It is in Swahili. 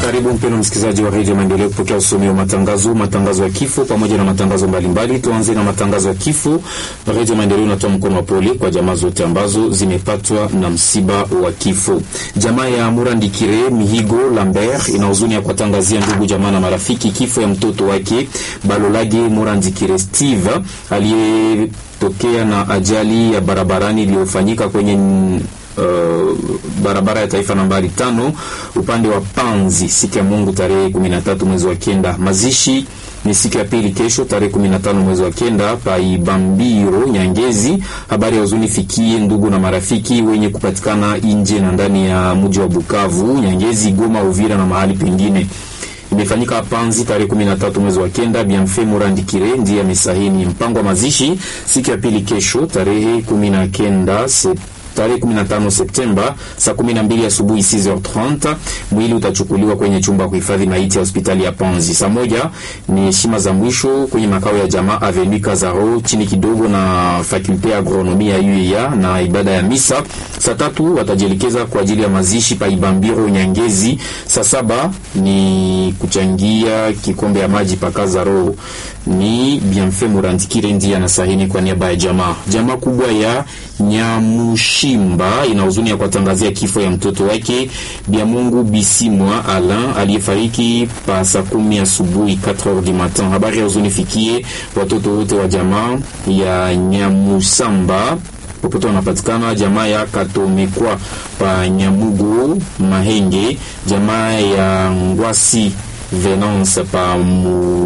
Karibu mpendwa msikilizaji wa redio Maendeleo kupokea usomi wa matangazo, matangazo ya kifo pamoja na matangazo mbalimbali. Tuanze na matangazo ya kifo. Redio Maendeleo inatoa mkono wa pole kwa jamaa zote ambazo zimepatwa na msiba wa kifo. Jamaa ya Murandikire Mihigo Lambert ina huzuni ya kuwatangazia ndugu jamaa na marafiki kifo ya mtoto wake Balolage Murandikire Steve aliyetokea na ajali ya barabarani iliyofanyika kwenye Uh, barabara ya taifa nambari tano upande wa Panzi siku ya Mungu tarehe 13 mwezi wa kenda. Mazishi ni siku ya pili kesho tarehe 15 mwezi wa kenda pa Ibambiro Nyangezi. Habari ya huzuni fikie ndugu na marafiki wenye kupatikana nje na ndani ya mji wa Bukavu, Nyangezi, Goma, Uvira na mahali pengine imefanyika Panzi tarehe 13 mwezi wa kenda. Bienfait Murandikire ndiye amesahini mpango wa mazishi siku ya pili kesho tarehe 19 tarehe 15 Septemba saa 12 asubuhi 6h30. Mwili utachukuliwa kwenye chumba ya kuhifadhi maiti ya hospitali ya Panzi. Saa moja ni heshima za mwisho kwenye makao ya jamaa Avenue Kazaro chini kidogo na fakulte ya agronomia ya UEA na ibada ya misa. Saa tatu watajielekeza kwa ajili ya mazishi pa Ibambiro Nyangezi. Saa saba ni kuchangia kikombe ya maji pa Kazaro. Ni Bienfait Murandikire ndiye anasahini kwa niaba ya jamaa. Jamaa kubwa ya Nyamushimba ina huzuni ya kuwatangazia kifo ya mtoto wake Biamungu Bisimwa Alain aliyefariki pa saa kumi asubuhi 4h du matin. Habari ya huzuni fikie watoto wote wa jamaa ya Nyamusamba popote wanapatikana, jamaa ya Katomekwa pa Nyamugo Mahenge, jamaa ya Ngwasi Venance pa mu